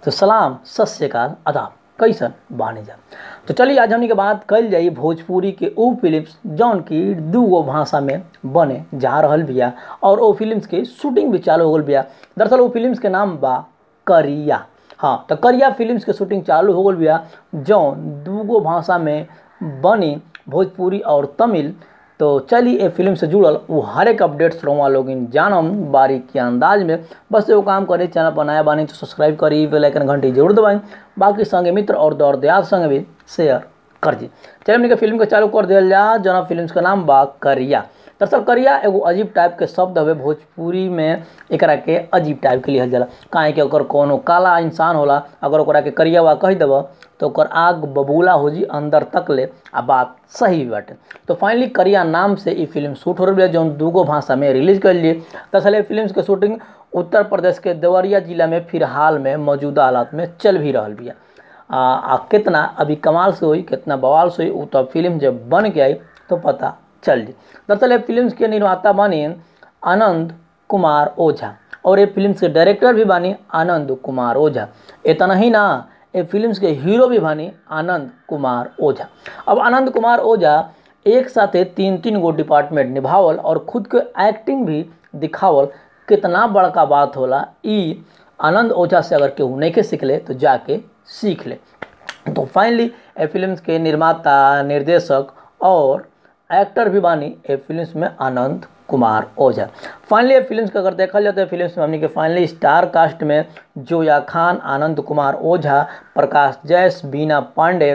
तो सलाम सत श्रीकाल आदाब कैसन बानी जा तो चलिए आज हमनी के बात कल जाई भोजपुरी के उ फिल्म्स जौन की दूगो भाषा में बने जा रहल बिया और ओ फिल्म्स के शूटिंग भी चालू हो गल बिया दरअसल वो फिल्म्स के नाम बा करिया हाँ तो करिया फिल्म्स के शूटिंग चालू हो गल बिया जौन दूगो भाषा में बनी भोजपुरी और तमिल तो चलिए ये फिल्म से जुड़ल वो हर एक अपडेट्स रहुआ लोग जानम बारीक के अंदाज में बस एगो काम करी चैनल पर नया बानी तो सब्सक्राइब करी बेल आइकन घंटी जरूर दबाई बाकी संगे मित्र और दौर दयाद संगे भी शेयर कर दी चलिए हमने के फिल्म के चालू कर दिया जा जना फिल्म का नाम बा करिया दरअसल करिया एगो अजीब टाइप के शब्द हवे भोजपुरी में एकरा के अजीब टाइप के लिहल जाला काहे कि ओकर कोनो काला इंसान होला अगर ओकरा के करियावा कह देब तो ओकर आग बबूला हो जी अंदर तक ले आ बात सही भी बाटे तो फाइनली करिया नाम से ई फिल्म शूट हो रही है जौन दूगो भाषा में रिलीज कर लिए दरअसल फिल्म के शूटिंग उत्तर प्रदेश के देवरिया जिला में फिलहाल में मौजूदा हालात में चल भी रहा बिया आ, आ कितना अभी कमाल से हुई कितना बवाल से हुई तो फिल्म जब बन के आई तो पता चल जी दरअसल ये फिल्म के निर्माता बनी आनंद कुमार ओझा और ये फिल्म के डायरेक्टर भी बानी आनंद कुमार ओझा इतना ही ना ये फिल्म के हीरो भी बानी आनंद कुमार ओझा अब आनंद कुमार ओझा एक साथे तीन तीन गो डिपार्टमेंट निभावल और खुद के एक्टिंग भी दिखावल कितना बड़का बात होला ई आनंद ओझा से अगर केहू नहीं के सीख ले तो जाके सीख ले तो फाइनली ए फिल्म के निर्माता निर्देशक और एक्टर भी बानी ए फिल्म में आनंद कुमार ओझा फाइनली फिल्म का अगर देखा जाए तो फिल्म में हमने के फाइनली स्टार कास्ट में जोया खान आनंद कुमार ओझा प्रकाश जैस बीना पांडे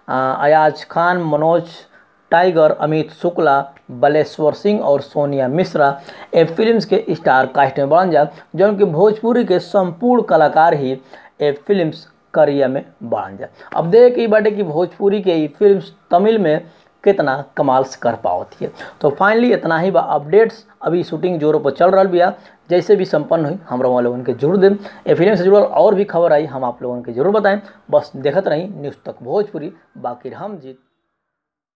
अयाज खान मनोज टाइगर अमित शुक्ला बलेश्वर सिंह और सोनिया मिश्रा ए फिल्म्स के स्टार कास्ट में बढ़न जा जौन कि भोजपुरी के संपूर्ण कलाकार ही ए फिल्म्स करिया में बढ़न जा अब देख ई बाटे कि भोजपुरी के ई फिल्म्स तमिल में कितना कमाल से कर पावती है तो फाइनली इतना ही बा अपडेट्स अभी शूटिंग जोरों पर चल रहा बिया जैसे भी संपन्न हुई हम लोग लोगन के जरूर दें ये फिल्म से जुड़ल और भी खबर आई हम आप लोगन के जरूर बताएं बस देखते रही न्यूज़ तक भोजपुरी बाकी हम जीत